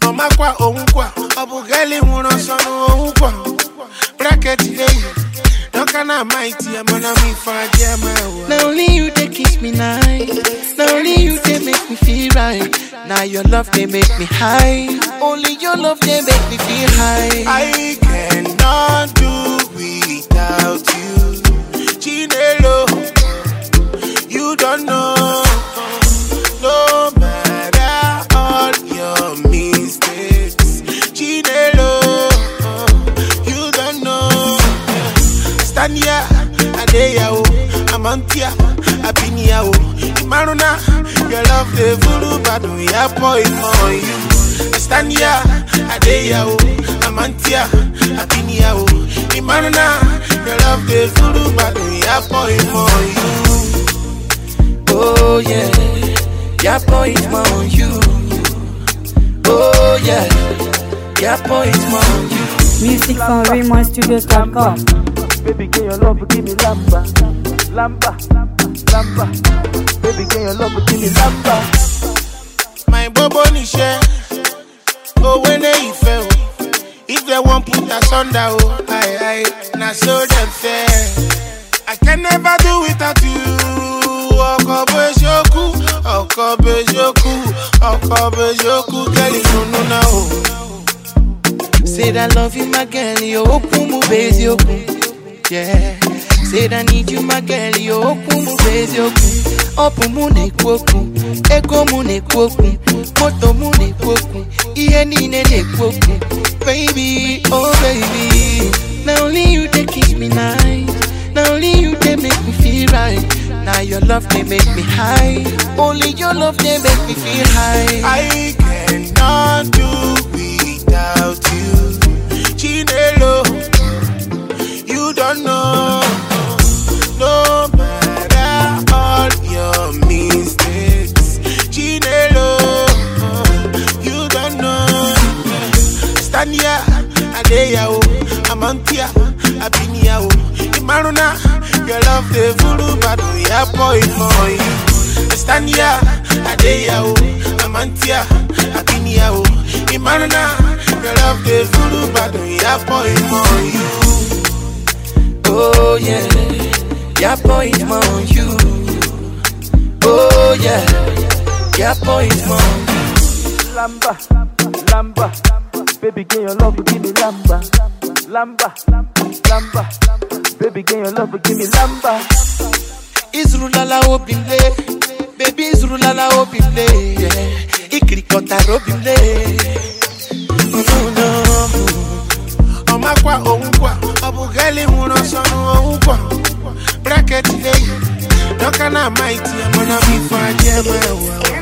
ọmakwa onwukwa ọ bụ gali nwụrụ ọsọ n'onwukwa bracket dey dọka na amaiti ya mana m ife adị ama ewa Now only you they kiss me nice. Now only you they make me feel right. Now your love they make me high. Only your love they make me feel high. I cannot do without you Chinelo you don't know no matter all your mistakes Chinelo you don't know stand here adeya o amantia abinia o imaruna your love dey furu badu ya boy for you stand here adeya o amantia abinia o imaruna your love dey furu badu ya boy for you. Oh yeah, your boy is more on you. Oh yeah, your boy is more on you. Music from RaymonStudios.com. Baby, can your love give me lamba, lamba, lamba. Baby, can your love give me lamba? my bobo níṣẹ́ owó ní ìfẹ́ o if they wan put us under o aye aye na so dem fẹ́. I can never do without you ọkọ̀ bẹ́sọ̀kú ọkọ̀ bẹ́sọ̀kú ọkọ̀ bẹ́sọ̀kú kẹ́lí nínú náà o. Say that love you, my girl, you open mu base open. Yeah. Say that need you, my girl, you open mu base open. Open mu ne kwoku, ego mu ne kwoku, moto mu ne kwoku, iye nine ne kwoku. Baby, oh baby, now only you they kiss me nice. Now only you they make me feel right. Now your love they make me high. Only your love they make me feel high. I cannot do without you. Chinelo, you don't know. No matter all your mistakes. Chinelo, you don't know. Stand here, Adeya, o, Amantia, Abinia, o, Imaruna, your love, the Vuru Badu, ya boy for you. Stand here, Adeya, o, Amantia, Abinia, o, Imaruna, your love, the Vuru Badu, ya boy for you. Oh yeah, your boy is more on you. Oh yeah, your boy is more on you. Lamba, lamba. Baby, can your love give me lamba, lamba, lamba. Baby, can your love give me lamba? Izrulala obimle, baby Izrulala obimle, yeah. Ikirikota robimle. Oh no no. ọmakwa onwukwa ọ bụ gali nwụrụ ọsọ n'onwukwa bracket dey dọka na amaiti ya mana m ife adị eme ewa